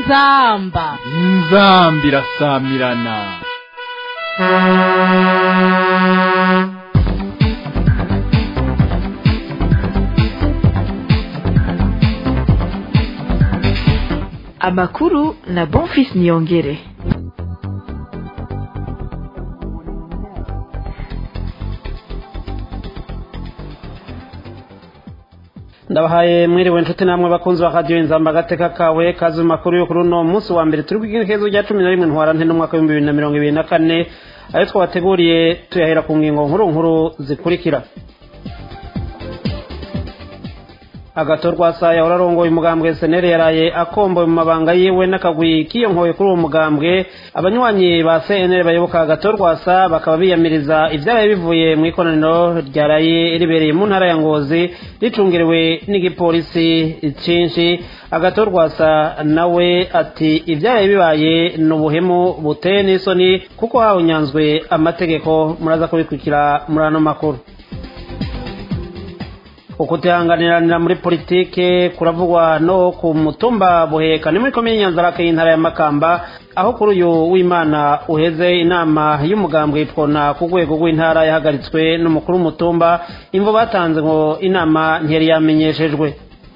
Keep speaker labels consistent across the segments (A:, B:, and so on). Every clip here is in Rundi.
A: inzamba
B: inzamba irasamirana
C: amakuru na bonfis niyongere
D: ndabahaye mwiriwe inshuti namwe bakunzi ba radiyo inzamba agateka kawe kazi mu makuru yo kuri uno munsi wa mbere turi bw'igerekezo rya cumi na rimwe ntwarante n'umwaka w'ibihumbi bibiri na mirongo ibiri na kane ayo twabateguriye tuyahera ku ngingo nkuru nkuru zikurikira agatorwa saa yahora arongoye umugambwe seneri yaraye akomboye mu mabanga yiwe n'akagwi kiyonkoye kuri uwo mugambwe abanywanyi ba cnr bayoboka agatorwa saa bakaba biyamiriza ibyabaye bivuye mu ikoraniro ryaraye ribereye mu ntara ya ngozi ricungiriwe n'igipolisi cyinshi agatorwa saa nawe ati ibyabaye bibaye ni ubuhemu buteye n'isoni kuko hawunyanzwe amategeko muraza kubikurikira muri ano makuru ukutihanganiranira muri politike kuravugwa no ku mutumba buheka ni muri komine nyanzarake y'intara ya makamba aho kuri uyu w'imana uheze inama y'umugambwe ipfona ku rwego rw'intara yahagaritswe n'umukuru w'umutumba imvo batanze ngo inama ntiyari yamenyeshejwe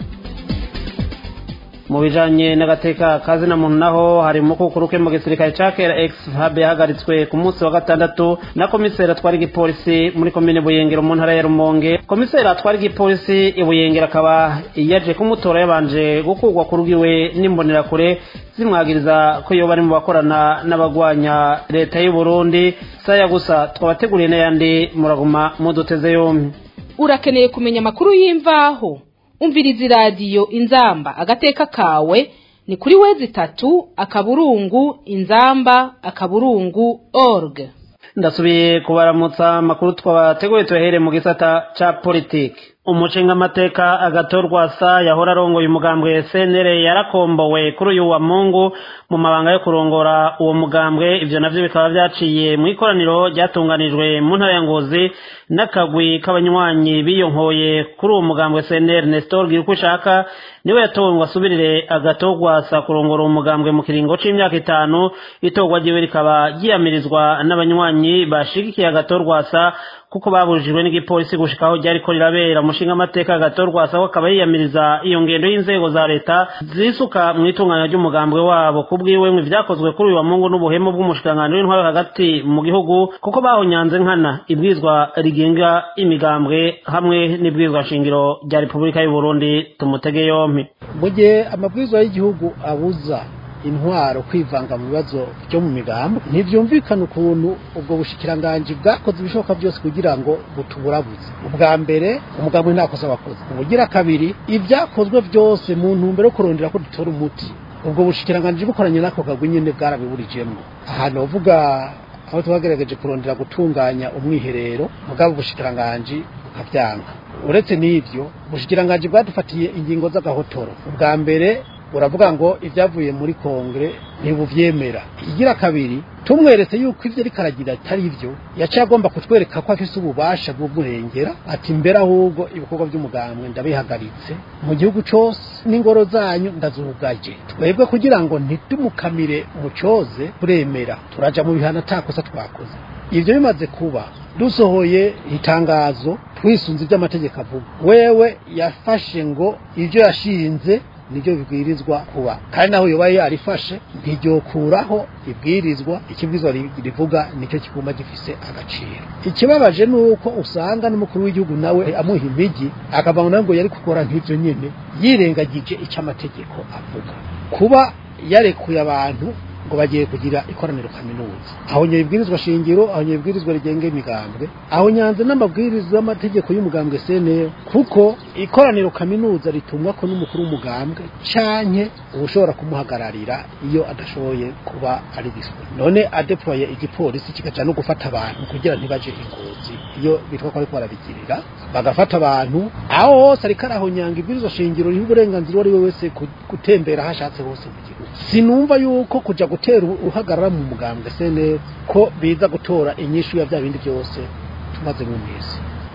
D: mu bijanye n'agateka kazi na muntu naho hari umukukuru ke mu gisirikare ca kera ex hab yahagaritswe ku munsi wa gatandatu na komiseri atwara igipolisi muri komine buyengero mu ntara ya rumonge komiseri atwara igipolisi ibuyengero akaba yaje kumutora yabanje gukurwa ku rugiwe n'imbonerakure zimwagiriza ko yoba ari mu bakorana n'abagwanya leta y'u burundi saya gusa twabateguriye n'ayandi muraguma muduteze yombi
A: urakeneye kumenya amakuru y'imvaho umviriza iradiyo inzamba agateka kawe ni kuri wezi itatu akaburungu inzamba akaburungu org
D: ndasubiye kubaramutsa amakuru twabateguye tuyahere mu gisata ca politiki umushinga amateka agatorwa sa yahora arongoye umugambwe cnr yarakombowe kuri uyu wa mungu mu mabanga yo kurongora uwo mugambwe ivyo navyo bikaba vyaciye mu ikoraniro ryatunganijwe mu ntara ya ngozi n'akagwi k'abanywanyi biyonkoye kuri uwo mugambwe cnr nestor gira uko ushaka niwe yatowe ngo asubirire agatorwa sa kurongora uwo mugambwe mu kiringo c'imyaka itanu itorwa ryiwe rikaba ryiyamirizwa n'abanywanyi bashigikiye agatorwa sa kuko babujijwe n'igipolisi gushika aho ryariko rirabera umushinga amateka agatorwa sawa akaba yiyamiriza iyo ngendo y'inzego za leta zisuka mu itunganya ry'umugambwe wabo kubwiwe mu vyakozwe kuri uyu wa mungu n'ubuhemu bw'umushikiranganji w'intwaro hagati mu gihugu kuko bahonyanze nkana ibwizwa rigenga imigambwe hamwe n'ibwizwa shingiro rya repubulika y'u burundi tumutege yompi
E: mu gihe amabwizwa y'igihugu abuza intwaro kwivanga mu bibazo byo mu migambo ntibyumvikana ukuntu ubwo bushikiranganji bwakoze ibishoboka byose kugira ngo butuburabuze ubwa mbere umugambi nta kosa wakoze ubugira kabiri ibyakozwe byose mu ntumbero yo kurondera ko dutora umuti ubwo bushikiranganji bukoranye n'ako kagwi nyine bwarabiburijemo ahantu bavuga aho twagerageje kurondera gutunganya umwiherero mugabo ubushikiranganji bukabyanga uretse n'ibyo ubushikiranganji bwadufatiye ingingo z'agahotoro ubwa mbere uravuga ngo ibyavuye muri kongere ntibuvyemera igira kabiri tumweretse yuko ivyo ariko aragira atari ivyo yaciye agomba kutwereka ko afise ububasha bw'umurengera ati mbere ahubwo ibikorwa by'umugambwe ndabihagaritse mu gihugu cose n'ingoro zanyu ndazugaje twebwe kugira ngo ntitumukamire mucoze turemera turaja mu bihano atakosa twakoze ivyo bimaze kuba dusohoye itangazo twisunze ivy'amategeko avuga wewe yafashe ngo ivyo yashinze nibyo bibwirizwa kuba kandi naho yoba yarifashe ntiryokuraho ibwirizwa ikibwirizwa rivuga nicyo kiguma gifise agaciro ikibabaje ni uko usanga n'umukuru w'igihugu nawe amuha imigi akavuga ngo yari gukora nk'ibyo nyine yirengagije icyo amategeko avuga kuba yarekuye abantu ngo bagiye kugira ikoraniro kaminuza aho nyabibwirizwa shingiro aho nyabibwirizwa rigenga imigambwe aho nyanze n'amabwiriza y'amategeko y'umugambwe CNL kuko ikoraniro kaminuza ritumwa ko n'umukuru w'umugambwe canke ushobora kumuhagararira iyo adashoboye kuba ari dispo none adeploye igipolisi kigaca no gufata abantu kugira ntibaje ingozi iyo bitwa ko ariko barabigirira bagafata abantu aho hose ariko arahonyanga ibwirizwa shingiro riha uburenganzira uwo ari we wese gutembera aho ashatse hose mu gihugu sinumva yuko kuja gutera uhagarara mu mugambwe sene ko biza gutora inyishu ya bya bindi byose tumaze mu minsi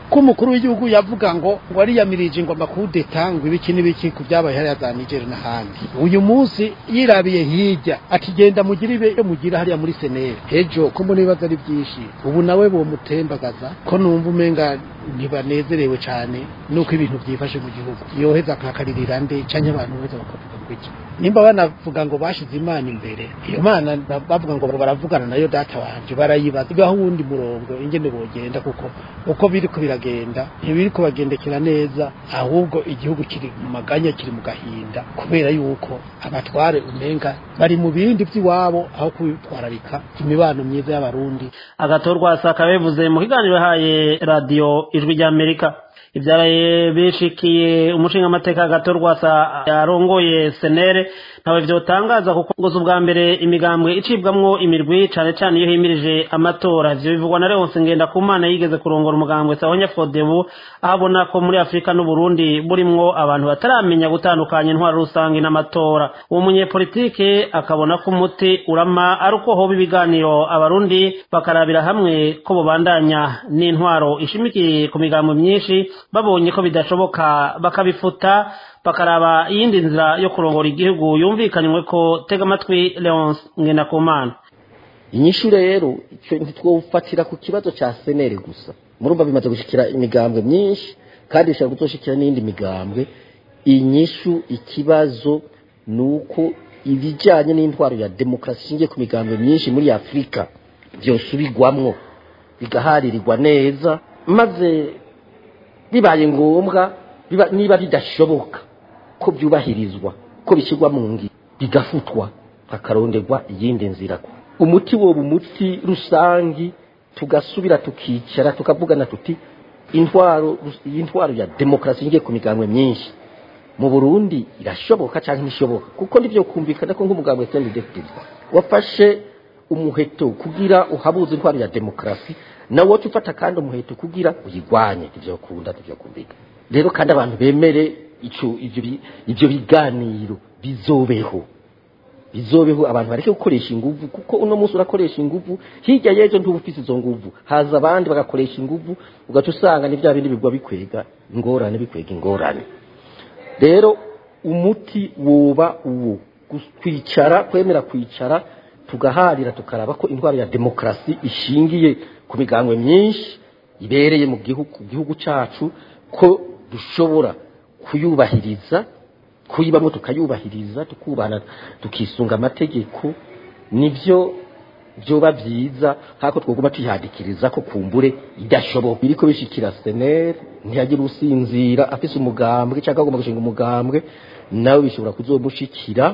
E: ko umukuru w'igihugu yavuga ngo ngo ariyamirije ngo amakudeta ngo ibiki n'ibiki ku byabaye hariya za Niger n'ahandi uyu munsi yirabiye hirya akigenda mugira ibe yo mugira hariya muri senere ejo ko mbona ibibazo ari byinshi ubu nawe bomutembagaza ko numva umenga ntibanezerewe cyane nuko ibintu byifashe mu gihugu yoheza akakaririra nde cyangwa abantu bose bakavuga ngo iki nimba banavuga ngo bashize imana imbere iyo mana bavuga ngo baravugana nayo data wanje barayibaza igaho uwundi murongo ingene bogenda kuko uko biri ko biragenda ntibiri kubagendekera neza ahubwo igihugu kiri mu maganya kiri mu gahinda kubera yuko abatware umenga bari mu bindi by'iwabo aho kwitwararika imibano myiza y'abarundi
D: agatorwa sakabevuze mu kiganiro yahaye radiyo ijwi ry'amerika ibyaraye bishikiye umushingamateka agatorwa sa yarongoye senere ntawe vyotangaza kuko ngo ubwa mbere imigambwe icibwamwo imirwi cane cane iyo himirije amatora ivyo bivugwa na Leonce Ngendakumana yigeze kurongora umugambwe Sahonya Fodebu ahabona ko muri Afrika n'u Burundi burimwo abantu bataramenya gutandukanya intwaro rusange n'amatora uwo munyepolitike akabona ko umuti urama ari uko hoba ibiganiro abarundi bakarabira hamwe ko bobandanya n'intwaro ishimikiye ku migambo myinshi babonye ko bidashoboka bakabifuta bakaraba iyindi nzira yo kurongora igihugu yumvikanywe ko tega amatwi Leonce Ngendakumana
F: inyishu rero icyo ntitwofatira ku kibazo cya senere gusa murumva bimaze gushikira imigambwe myinshi kandi bishobora kuzoshikira n'indi migambwe inyishu ikibazo ni uko ibijyanye n'intwaro ya demokarasi ishingiye ku migambwe myinshi muri afurika byosubigwamwo bigaharirirwa neza maze bibaye ngombwa niba bidashoboka ko byubahirizwa ko bishyirwa mu ngiro bigafutwa hakaronderwa iyindi nzira umuti woba umuti rusangi tugasubira tukicara tukavugana tuti intwaro iyi ntwaro ya demokarasi ngiye ku migambwe myinshi mu burundi irashoboka cyangwa ntishoboka kuko nibyo kumvikana ko nk'umugambwe sendegefitizi wafashe umuheto kugira uhabuze intwaro ya demokarasi nawe woca ufata kandi umuheto kugira uyigwanye ivyo kunda ivyo kumvika rero kandi abantu bemere ico ivyo ivyo biganiro bizobeho bizobeho abantu bareke gukoresha inguvu kuko uno munsi urakoresha inguvu hirya y'ejo ntuba ufise izo nguvu haza abandi bagakoresha inguvu ugaca usanga ni bya bindi bigwa bikwega ingorane bikwega ingorane rero umuti woba uwo kwicara kwemera kwicara tugaharira tukaraba ko intwaro ya demokarasi ishingiye ku migambwe myinshi ibereye mu gihugu gihugu cyacu ko dushobora kuyubahiriza kuyibamo tukayubahiriza tukubana tukisunga amategeko nibyo byoba byiza hako twoguma tuyihadikiriza ko kumbure idashoboka biriko bishikira senere ntiyagira usinzira afise umugambwe cyangwa agomba gushinga umugambwe nawe bishobora kuzomushikira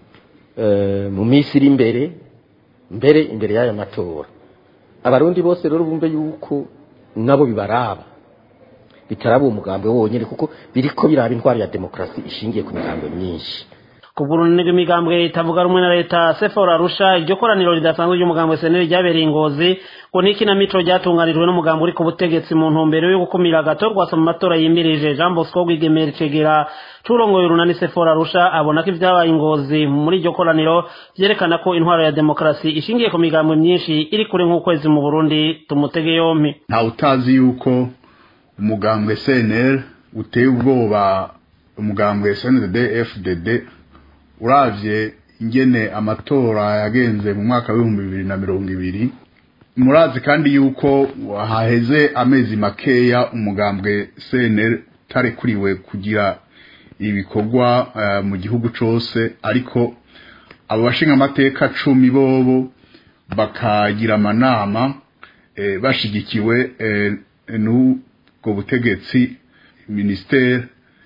F: mu minsi iri imbere mbere imbere y'aya matora abarundi bose rero bumve yuko nabo bibaraba bitaraba uwo mugambwe wonyine kuko biriko biraba intwaro ya demokarasi ishingiye ku migambwe myinshi
D: ku bw'urunini rw'imigambwe itavuga rumwe na leta sefora arusha iryo koraniro ridasanzwe ry'umugambwe seneri ryabereye ingozi ngo n'ikinamico ryatunganijwe n'umugambi uri ku butegetsi mu ntumbero yo gukumira agatorwasa mu matora yimirije jean bosco rwigemera cegera curongoye urunani sefora arusha abona ko ibyabaye ingozi muri iryo koraniro vyerekana ko intwaro ya demokarasi ishingiye ku migambwe myinshi iri kure nk'ukwezi mu burundi tumutege yompi
B: ntawe utazi yuko umugambwe cnl uteye ubwoba umugambwe sndd fdd uravye ingene amatora yagenze mu mwaka w'ibihumbi bibiri na mirongo ibiri murazi kandi yuko haheze amezi makeya umugambwe cnl utarekuriwe kugira ibikorwa uh, mu gihugu cose ariko abo bashinga amateka cumi bobo bakagira amanama eh, bashigikiwe eh, n'ubwo butegetsi ministere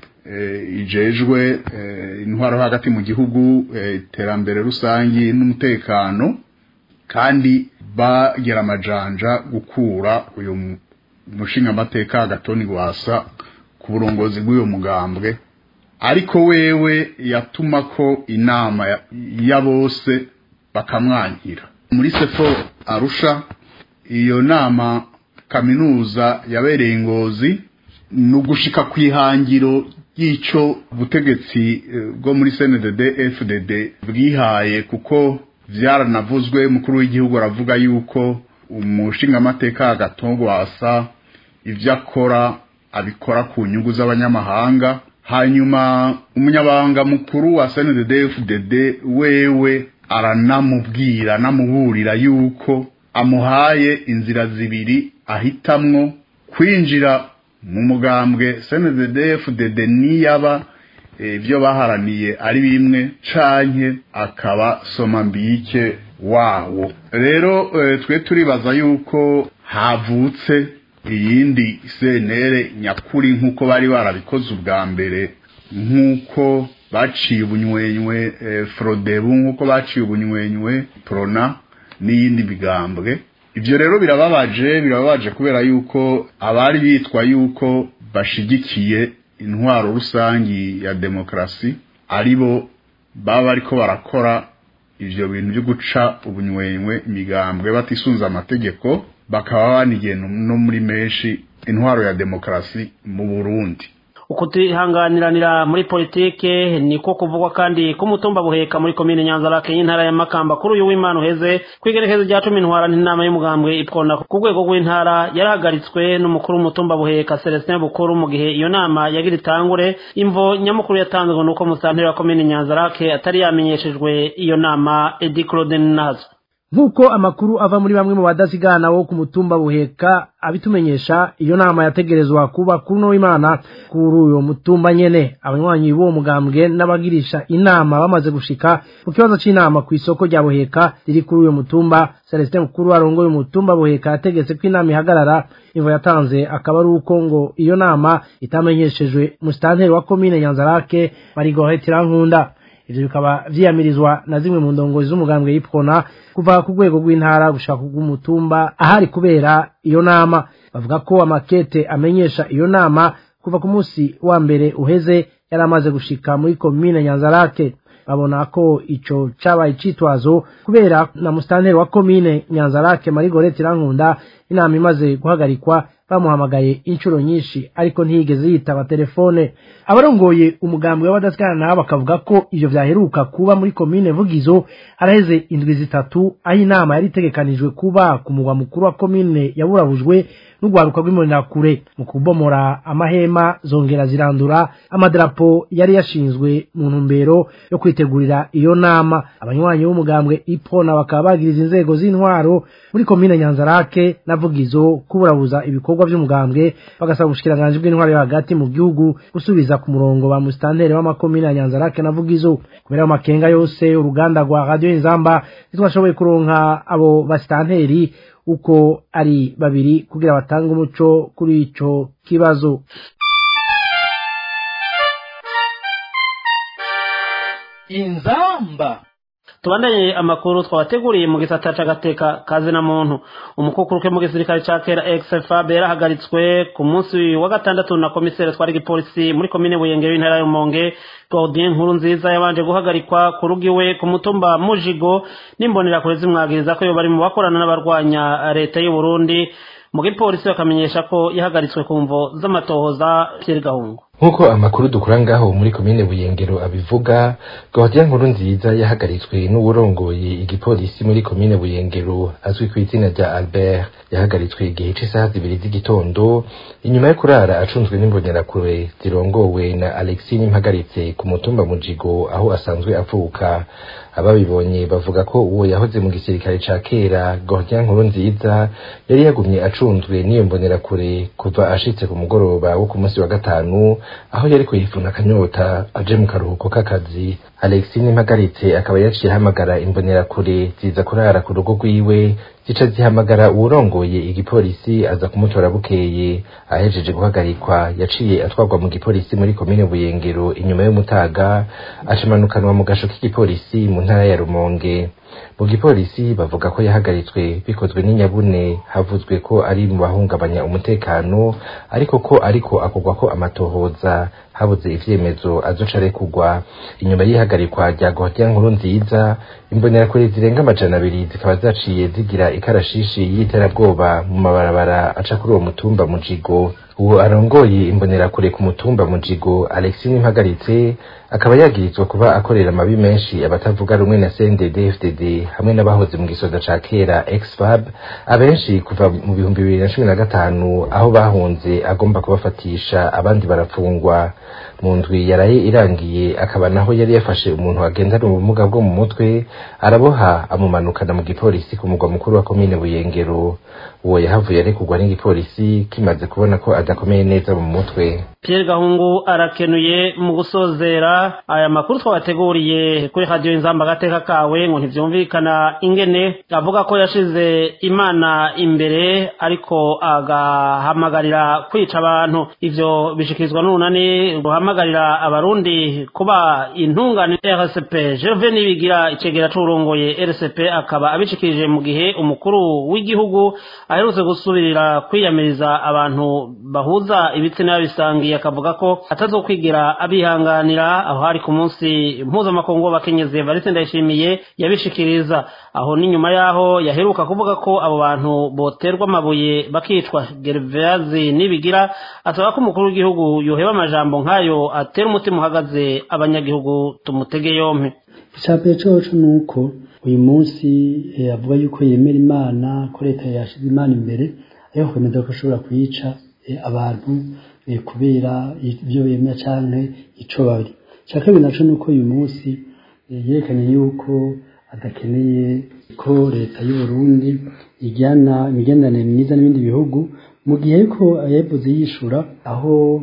B: ijejwe intwaro hagati mu gihugu iterambere rusange n'umutekano kandi bagira amajanja gukura uyu mushinga amateka agatoni rwasa ku burongozi bw'uyu mugambwe ariko wewe yatuma ko inama ya bose bakamwankira muri sefo arusha iyo nama kaminuza yabereye ingozi ni ugushika ku ihangiro y'icyo butegetsi bwo muri cndd fdd bwihaye kuko byaranavuzwe mukuru w'igihugu aravuga yuko umushingamateka agatongwasa ibyo akora abikora ku nyungu z'abanyamahanga hanyuma umunyabanga mukuru wa CNDD-FDD wewe aranamubwira anamuburira yuko amuhaye inzira zibiri ahitamwo kwinjira mu mugambwe CNDD-FDD niyaba ibyo baharaniye ari bimwe canke akaba somambike wawo rero twe turibaza yuko havutse iyindi senere nyakuri nk'uko bari barabikoze ubwa mbere nk'uko baciye ubunywenywe forodebu nk'uko baciye ubunywenywe prona n'iyindi migambwe ibyo rero birababaje birababaje kubera yuko abari bitwa yuko bashigikiye intwaro rusangi ya demokarasi aribo baba bariko barakora ivyo bintu byo guca ubunywenywe imigambwe batisunze amategeko bakaba banigiye no muri menshi intwaro ya demokarasi mu Burundi
D: ukutihanganiranira muri politike niko kuvugwa kandi ko umutumba buheka muri komine nyanzarake y'intara ya makamba kuri uyu w'imana uheze kwigerekezo rya cumi ntwara n'inama y'umugambwe ipfona ku rwego rw'intara yarahagaritswe n'umukuru w'umutumba buheka celestin bukuru mu gihe iyo nama yagira itangure imvo nyamukuru yatanzwe nuko musanteri wa komine nyanzarake atari yamenyeshejwe iyo nama edi claude nazo
G: nk'uko amakuru ava muri bamwe mu badasigana wo ku mutumba buheka abitumenyesha iyo nama yategerezwa kuba kuri uno w'imana kuri uyo mutumba nyene abanywanyi b'uwo mugambwe n'abagirisha inama bamaze gushika mu kibazo c'inama ku isoko rya buheka riri kuri uyo mutumba celestin mukuru arongoye umutumba buheka yategetse ko inama ihagarara imvo yatanze akaba ari uko ngo iyo nama itamenyeshejwe musitanteri wa komine nyanzarake marigohe tirankunda ivyo bikaba vyiyamirizwa na zimwe mu ndongozi z'umugambwe y'ipfona kuva ku rwego rw'intara gushaka rw'umutumba ahari kubera iyo nama bavuga ko amakete amenyesha iyo nama kuva ku munsi wa mbere uheze yari amaze gushika muri komine nyanzarake babona ko ico cabaye icitwazo kubera na musitanteri wa komine nyanzarake marigorete irankunda inama imaze guhagarikwa bamuhamagaye inshuro nyinshi ariko ntiyigeze yitaba telefone abarongoye umugambwe w'abadasikana nabo bakavuga ko ivyo vyaheruka kuba muri komine vugizo haraheze indwi zitatu aho inama yari itegekanijwe kuba ku mugwa mukuru wa komine yaburabujwe n'urwaruka rw'imbonerakure mu kubomora amahema zongera zirandura amadarapo yari yashinzwe mu ntumbero yo kwitegurira iyo nama abanywanyi b'umugambwe ipona bakaba bagiriza inzego z'intwaro muri komine nyanzarake na vugizo kuburabuza ibikorwa by'umugambwe bagasaba ubushikiranganji bw'intwaro yo hagati mu gihugu gusubiza ku murongo ba musitanteri w'amakomine ya nyanzarake na vugizo kubera ayo makenga yose uruganda rwa radiyo inzamba ntitwashoboye kuronka abo basitanteri uko ari babiri kugira batange umuco kuri ico kibazo
A: inzamba
D: tubandanye amakuru twabateguriye mu gisata c'agateka kazi na muntu umukukuruke mu gisirikare ca kera XFAB yarahagaritswe ku munsi wa gatandatu na komisere twari gipolisi muri komine Buyenge w'intara y'Umonge Claudien Nkuru nziza yabanje guhagarikwa ku rugiwe ku mutumba Mujigo n'imbonera kure zimwagiriza ko yo bari mu bakorana n'abarwanya leta y'u Burundi mu gipolisi bakamenyesha ko yahagaritswe ku mvo z'amatohoza Pierre Gahungu
H: nk'uko amakuru dukura ngaho muri komine buyengero abivuga gahodiya nkuru nziza yahagaritswe n'uwurongoye igipolisi muri komine buyengero azwi ku izina rya albert yahagaritswe igihe c'isaha zibiri z'igitondo inyuma yo kurara acunzwe n'imbonerakure zirongowe na alexi n'impagaritse ku mutumba mujigo aho asanzwe avuka ababibonye bavuga ko uwo yahoze mu gisirikare ca kera gahodiya nkuru nziza yari yagumye acunzwe n'iyo mbonerakure kuva ashitse ku mugoroba wo ku munsi wa gatanu aho yari kuyifuna akanyota aje mu karuhuko k'akazi alexi n'impagaritse akaba yaciye ahamagara imbonerakure ziza kurara ku rugo rwiwe zica zihamagara uwurongoye igipolisi aza kumutora bukeye ahejeje guhagarikwa yaciye atwarwa mu gipolisi muri komine buyengero inyuma y'umutaga acamanukanwa mu gasho k'igipolisi mu ntara ya rumonge mu gipolisi bavuga ko yahagaritswe bikozwe n'inyabune havuzwe ko ari mu bahungabanya umutekano ariko ko ariko akorwa ko amatohoza habuze ivyemezo azoca arekugwa inyuma y'ihagarikwa rya gahodiya nkuru nziza imbonerakure zirenga amajana abiri zikaba zaciye zigira ikarashishi y'iterabwoba mu mabarabara aca kuri uwo mutumba mujigo uwo arongoye imbonerakure ku mutumba mujigo alexis nimpagaritse akaba yagirizwa kuba akorera amabi menshi abatavuga rumwe na cndd fdd hamwe n'abahoze mu gisoda ca kera exfab abenshi kuva mu bihumbi bibiri na cumi na gatanu aho bahunze agomba kubafatisha abandi barafungwa mu ndwi yaraye irangiye akaba naho yari yafashe umuntu agendana ubumuga bwo mu mutwe araboha amumanukana mu gipolisi ku mugwa mukuru wa komine buyengero uwo yahavuye arekurwa n'igipolisi kimaze kubona ko adakomeye neza mu mutwe
D: Pierre Gahungu arakenuye mu gusozera aya makuru twabateguriye kuri radio inzamba agateka kawe ngo ntivyumvikana ingene avuga ko yashize imana imbere ariko agahamagarira kwica abantu ivyo bishikirizwa n'urunani ruhamagarira abarundi kuba intungane RCP Gervais Nibigira icegera c'urongoye RCP akaba abishikirije mu gihe umukuru w'igihugu aherutse gusubirira kwiyamiriza abantu bahuza ibitsina bisangiye akavuga ko atazokwigira abihanganira aho hari ku munsi mpuzamakungu w'abakenyezi Evariste Ndayishimiye yabishikiriza aho ni nyuma yaho yaheruka kuvuga ko abo bantu boterwa amabuye bakicwa Gervazi nibigira asaba ko umukuru w'igihugu yoheba amajambo nk'ayo atera umutima uhagaze abanyagihugu tumutege yompi
I: icambere coco nuko uyu munsi eh, avuga yuko yemera imana ko leta yashize imana imbere ariko kwemeza ko ashobora kuyica eh, abantu eh, kubera ibyo bemera canke ico bari ica kabiri naco nuko uyu munsi eh, yerekanye yuko adakeneye ko leta y'u Burundi ijyana imigenderanire myiza n'ibindi bihugu mu gihe ariko yavuze yishura aho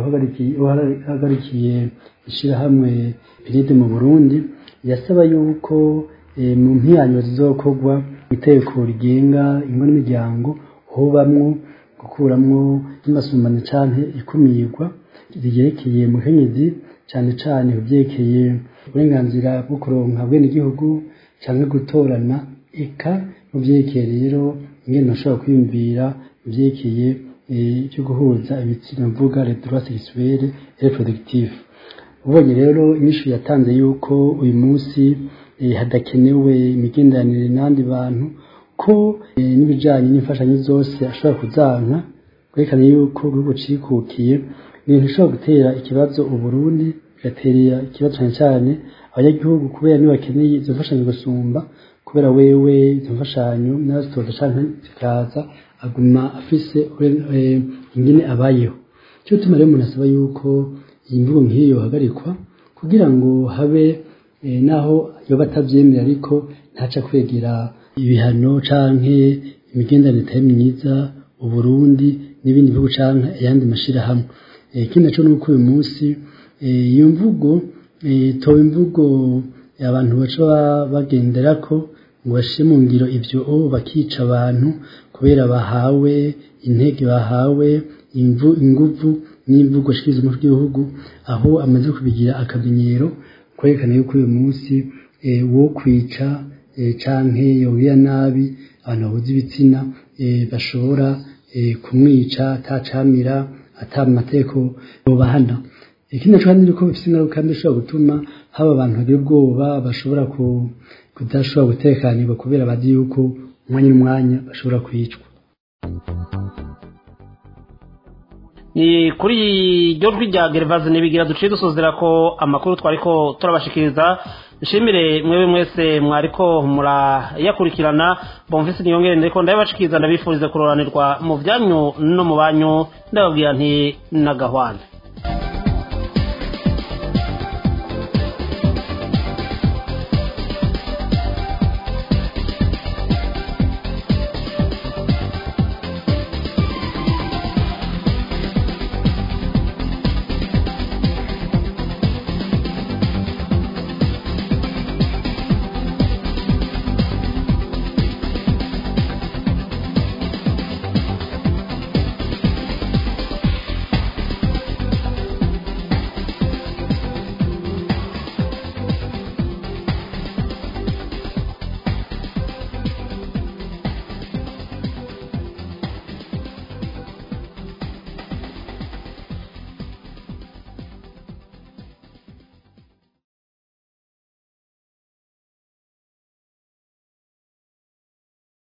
I: ihagarikiye ishyirahamwe piride mu burundi yasaba yuko mu mpiyanyo zizokorwa itegeko rigenga ingo n'imiryango hobamwo gukuramwo n'amasumbane canke ikumirwa ryerekeye mukenyezi cane cane kubyerekeye uburenganzira bwo kuronka bwenegihugu canke gutorana eka mu vyerekeye rero ingene bashobora kwiyumvira mu vyerekeye cyo guhuza ibitsina mvuga les droits sexuels et reproductifs ubonye rero inyishu yatanze yuko uyu munsi hadakenewe imigenderanire n'abandi bantu ko n'ibijanye n'imfashanyo zose ashobora kuzanka kwerekana yuko igihugu cikukiye ibintu bishobora gutera ikibazo uburundi bigatera ikibazo cyane cyane abanyagihugu kubera nibakeneye izo mfashanyo gusumba kubera wewe izo mfashanyo nazitoza canke zikaza aguma afise ingene abayeho cyo tuma rero umuntu asaba yuko iyi mvugo nk'iyo yohagarikwa kugira ngo habe naho yoba atavyemera ariko ntaca kwegera ibihano canke imigenderanire itari myiza uburundi n'ibindi bihugu canke ayandi mashirahamwe ikindi naco nuko uyu munsi iyo mvugo toba imvugo abantu baca bagenderako ngo bashire mu ngiro ivyo bakica abantu kubera bahawe intege bahawe inguvu n'imvugo shikiriza umutwe w'igihugu aho amaze kubigira akamenyero kwerekana yuko uyu munsi wo kwica canke yobira nabi abantu bahuza ibitsina bashobora kumwica atacamira ata mategeko yobahana ikindi naco kandi nuko bifise ingaruka mbi ishobora gutuma haba abantu bagira ubwoba bashobora kudashobora gutekanirwa kubera bazi yuko umwanya n'umwanya bashobora kwicwa
D: ni kuri iryo jwi rya gerivazi nibigira duciye dusozera ko amakuru twariko turabashikiriza nshimire mwebe mwese mwariko murayakurikirana bomvise niyongere ndeko ndabibashikiriza ndabifuriza kuroranirwa mu byanyu no mu banyu ndababwira nti nagahwana